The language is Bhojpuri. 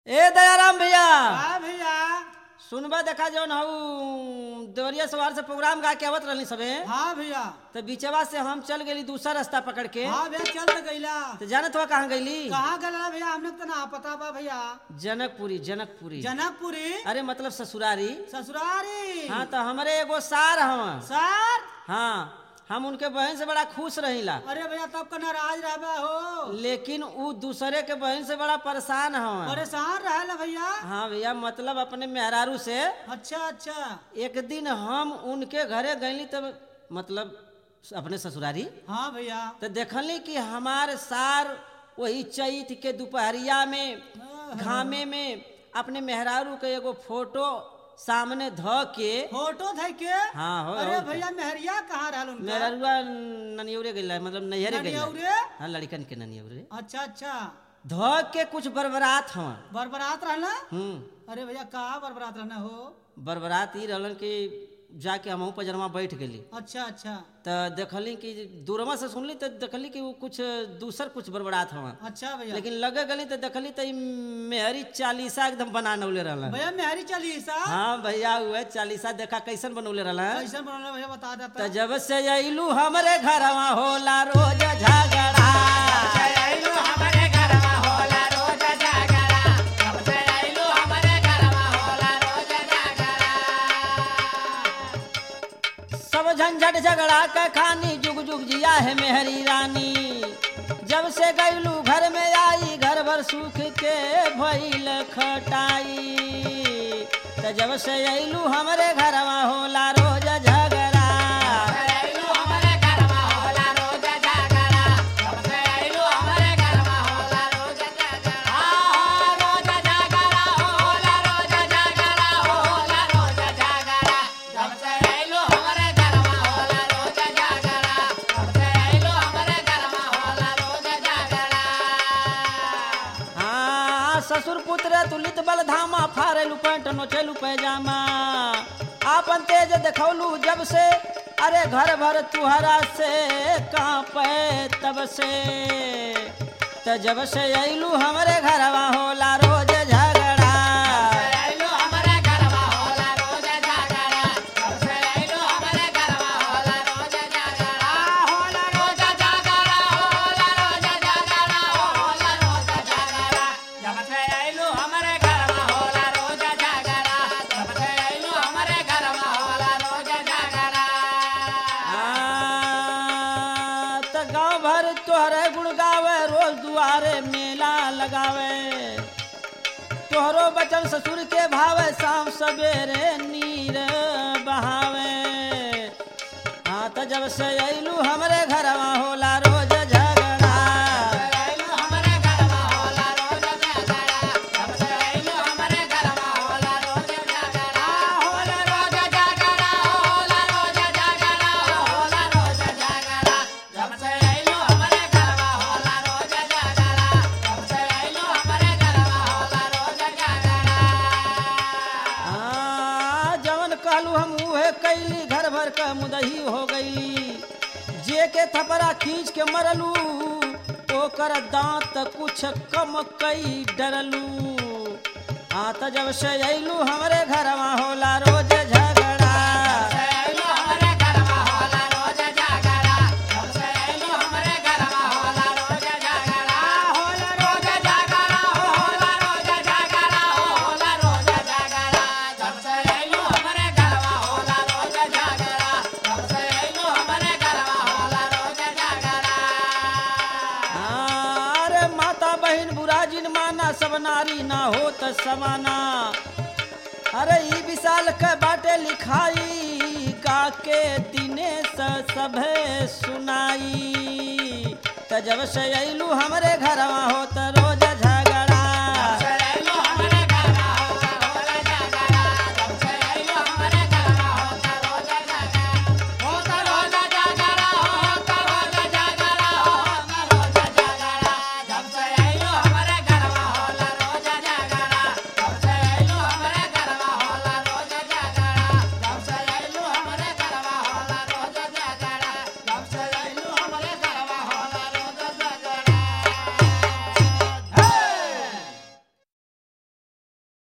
ए दयाराम भैया हाँ भैया सुनबा देखा जौन हऊ देवरिया सवार से प्रोग्राम गा के आवत रहनी सबे हाँ भैया तो बीचवा से हम चल गेली दूसरा रास्ता पकड़ के हाँ भैया चल तो गईला तो जानत हुआ कहाँ गईली कहाँ गला भैया हमने तो ना पता बा भैया जनकपुरी जनकपुरी जनकपुरी अरे मतलब ससुरारी ससुरारी हाँ तो हमारे एगो सार हवा सर हाँ हम उनके बहन से बड़ा खुश रहिला अरे भैया तब का नाराज रहबा हो लेकिन उ दूसरे के बहन से बड़ा परेशान हवा परेशान रहला भैया हाँ भैया मतलब अपने मेहरारू से अच्छा अच्छा एक दिन हम उनके घरे गईली तब मतलब अपने ससुरारी हाँ भैया तो देखली कि हमार सार वही चैत के दोपहरिया में घामे में अपने मेहरारू के एगो फोटो सामने ध के फोटो थे के हाँ हो अरे हो। भैया मेहरिया कहाँ रहल उनका मेहरारुआ ननियौरे गइला मतलब नैहरे गइला ननियौरे? हाँ लड़कन के ननियौरे अच्छा अच्छा ध के कुछ बरबरात हवा बरबरात रहला हम्म अरे भैया कहाँ बरबरात रहना हो बरबरात ई रहलन कि जाके हमहू पजरमा बैठ गेली अच्छा अच्छा तो देखली कि दूरमा से सुनली तो देखली कि वो कुछ दूसर कुछ बरबरात हवा अच्छा भैया लेकिन लगे गली तो देखली तो ई मेहरी चालीसा एकदम बना नौले रहलन भैया मेहरी चालीसा हाँ भैया हुए चालीसा देखा कैसन बनौले रहलन कैसन बनल भैया बता तो देता जब से अइलू हमरे घरवा होला रोज झगड़ा सब झंझट झगड़ा के खानी जुग जुग जिया है मेहरी रानी जब से गईलू घर में आई घर भर सुख के भइल खटाई तो जब से अइलू हमरे घरवा होला रोज झगड़ा हाँ ससुर पुत्र तुलित बल धामा फारेलू पैंट नोचेलू पैजामा आपन तेज देखौलू जब से अरे घर भर तुहरा से कांपे तब से त जब से अइलू हमरे घरवा होला रोज झगड़ा आ, त गांव भर तोहरे गुण गावे रोज दुआरे मेला लगावे तोहरो बचन ससुर के भावे शाम सवेरे नीर बहावे हाँ त जब से अइलू हमरे घरवा होला रोज झगड़ा हाँ, जवन कहलू हम उहे कैली घर भर का मुदही हो गईली जे के थपरा खींच के मरलू ओकर दांत कुछ कम कई डरलू हाँ त जब से अइलू हमरे घरवा होला रोज झगड़ा हाँ, अरे माता बहन बुरा जिन माना सब नारी ना हो त समाना अरे ई विशाल के बाटे लिखाई गा के दिने स सभे सुनाई त जब से अइलू हमरे घरवा हो त रोज